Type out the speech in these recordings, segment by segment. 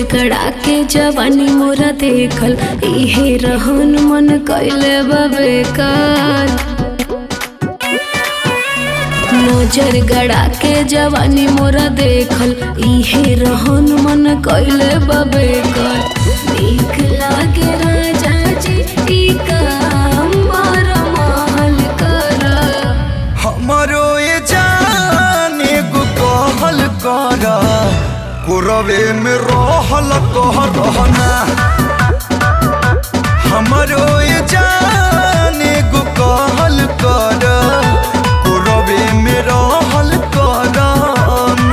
गड़ा के जवानी मोरा देखल इहे रहन मन कैले बबेकार नजर गड़ा के जवानी मोरा देखल इहे रहन मन कैले बबेकार नीक लागे राजा जी ई काम बड़ महल कर हमारो ये जाने गो कहल कर कुरवे में रहल कह रहना हमारो ये जाने गो कहल कर कुरवे में रहल करना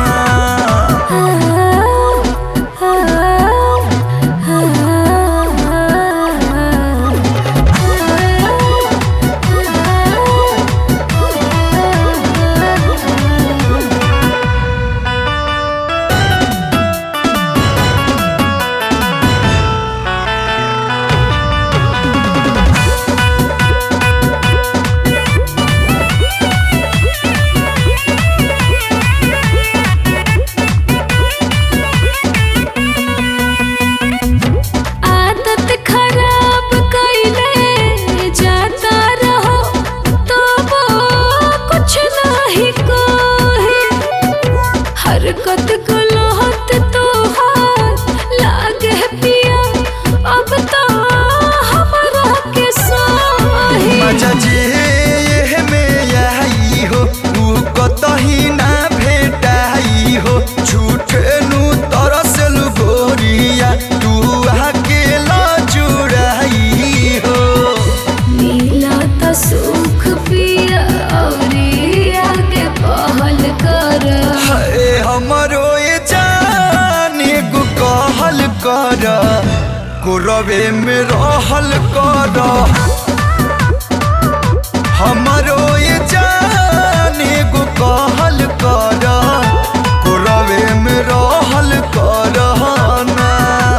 आदत खराब कैले जाता रहो तो वो कुछ नहीं कोहे हरकत गलत तो लागे पिया अब तो हमरा के साहे मजा जे ये में आई हो तू कतही ना भेटाई हो झूठे नु तरसल गोरिया तू अकेला जुड़ाई हो मिला तो सुख पिया और आगे पहल कर हाय हमरो ये जाने गो कहल कर कुरवे में रहल कर हमरो ये जाने गो कहल कर कुरवे में रहल कर ना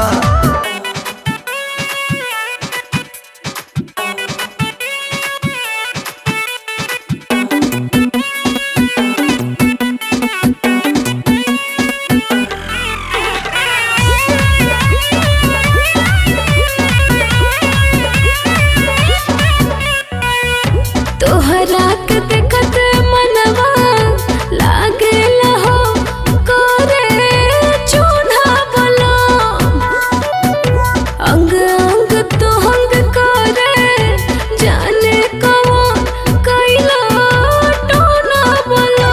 तोहरा के देखत मनवा लागे लहो करे चून्हा बोलो अंग अंग तो हंग करे जाने कौन कैला टोना बोलो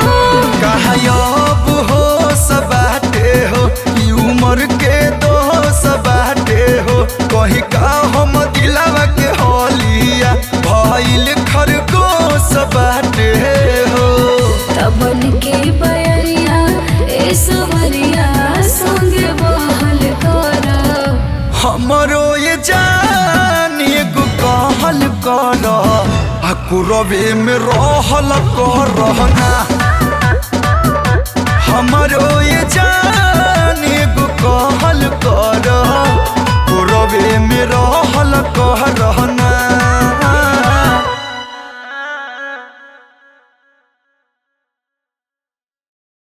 कहयब हो सबाटे हो ई उम्र के दो सबाटे हो कहीं का हम दिलावा के होलिया भइल खरगोश बाटे हो तबन के बयरिया ए सवरिया संगे बहल कर हमरो ये जान एगो कहल कर आ कुरबे में रहल कर रहना हमरो ये जान